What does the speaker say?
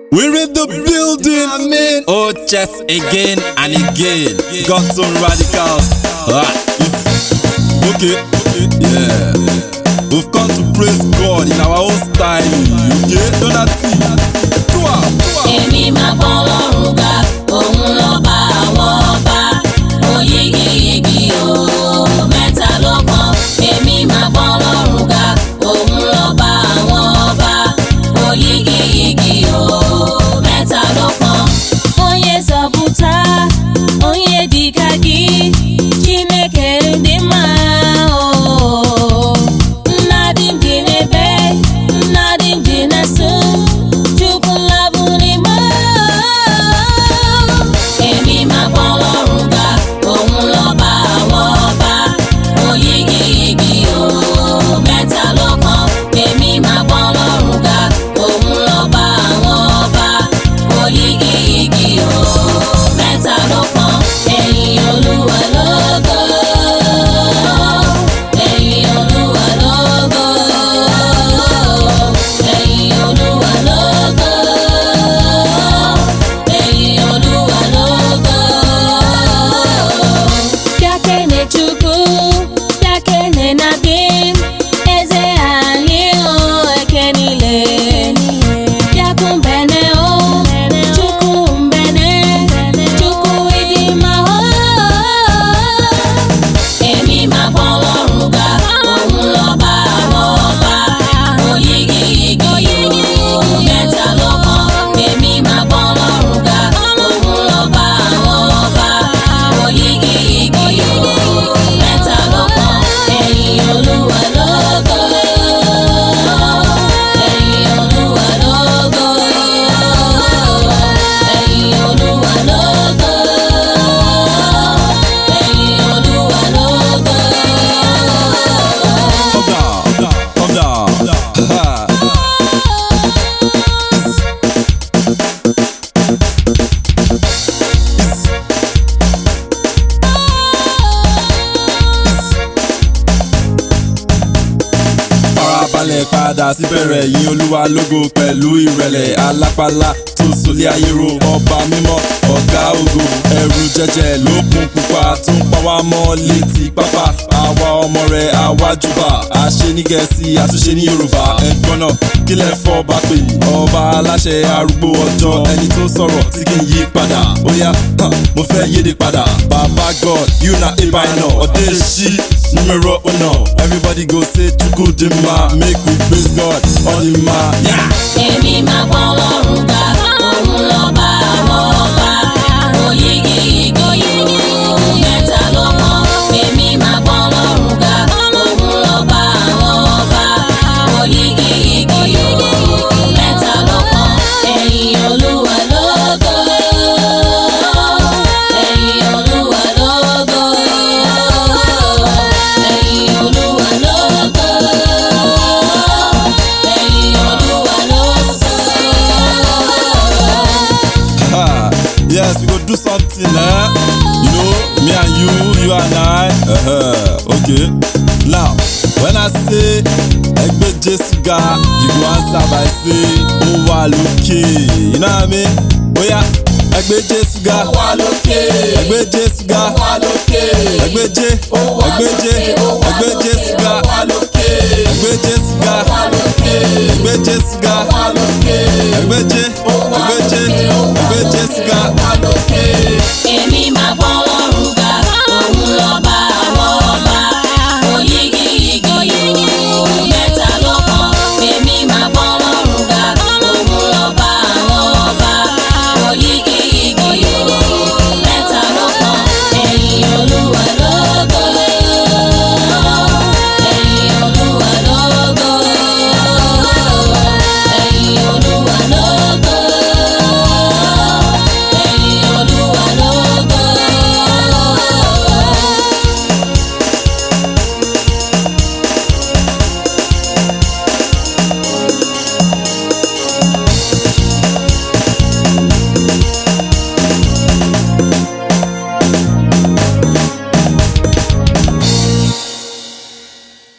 We're in the building. Oh, chess again and again. Got some radicals. Ah, it's- okay, yeah. We've come to praise God in our own style. Okay, Donati. Tua, tua. èmi máa bọ́ lọ́rùn ga òun lọ́ba àwọn ọba oyigiyigi o mẹ́ta ló kàn èmi máa bọ́ lọ́rùn ga òun lọ́ba àwọn ọba oyigiyigi o mẹ́ta ló kàn. onye zọpụta onye dịka gị chineke dị mma o nna dị m dị n'ebe nna dị m dị n'eso chukwu labụ n'ime èmi máa bọ́ lọ́rùn ga òun lọ́ba àwọn ọba oyigiyigi o mẹ́ta ló kàn èmi máa bọ́ lọ́rùn ga òun lọ́ba àwọn ọba oyigiyigi o mẹ́ta ló kàn ẹ̀yin olúwa lógo ẹ̀yin olúwa lógo ẹ̀yin olúwa lógo ẹ̀yin olúwa lógo. Bịakene Chukwu, bịakene na gị, eze anyị o eke niile. Bịakụ mbene o, Chukwu mbene, Chukwu ịdị mma o. Èmi máa bọ́ lọ́rùn ga, òun lọ́ba àwọn ọba. Oyigiyigi o, mẹ́ta ló kàn. Èmi máa bọ́ lọ́rùn ga, òun lọ́ba àwọn ọba. Oyigiyigi o, mẹ́ta ló kàn. Ẹ̀yin Olúwa lógo. Ẹ̀yin Olúwa lógo. Ẹ̀yin Olúwa lógo. Ẹ̀yin Olúwa lógo. Calm down, calm down. Ha. farabalẹ̀ padà síbẹ̀rẹ̀ yìn olúwa lógo pẹ̀lú ìrẹ̀lẹ̀ alápálá tó sọlé ayé ro ọba mímọ́ ọ̀gá ògo ẹ̀rù jẹjẹ lókun pupa tó ń pa wá mọ́ létí pápá àwa ọmọ rẹ̀ àwájúbà àṣẹ ní gẹ̀ẹ́sì àtúnṣe ní yorùbá ẹ̀gbọ́n náà kílẹ̀ fọ́ bá pè ọba aláṣẹ arúgbó ọjọ́ ẹni tó sọ̀rọ̀ tí kì í yí padà ó yá hàn, mo fẹ́ yéde padà bàbá god you na eba iná ọdẹ ṣí numero uno everybody go say chukwu dị mma make we praise god ọdịmma yeah. èmi máa bọ́ lọ́rùn ga òun lọ́ba àwọn ọba oyigiyigi o mẹ́ta ló kàn èmi máa bọ́ lọ́rùn ga òun lọ́ba àwọn ọba oyigiyigi o mẹ́ta ló kàn ẹ̀yin olúwa lógo ẹ̀yin olúwa lógo ẹ̀yin olúwa lógo ẹ̀yin olúwa lógo. Ha, yes, we go do something, eh? You know, me and you, you and I. Uh-huh. Okay. Now, when I say Egbe Jesu ga, you go answer by say, Ó wà lókè. You know what I mean? Oh yeah. Egbe Jesu ga. Ó wà lókè. Egbe Jesu ga. Ó wà lókè. Egbe Je. Ó wà Egbe Je. lókè. Ó wà Egbe lókè. Jesu ga. Ó wà lókè. Egbe Jesu ga. Ó wà lókè. Egbe Jesu ga. Ó wà lókè. Egbe Je. Ó wà Egbe Je. lókè. Ó wà Egbe Jesu ga.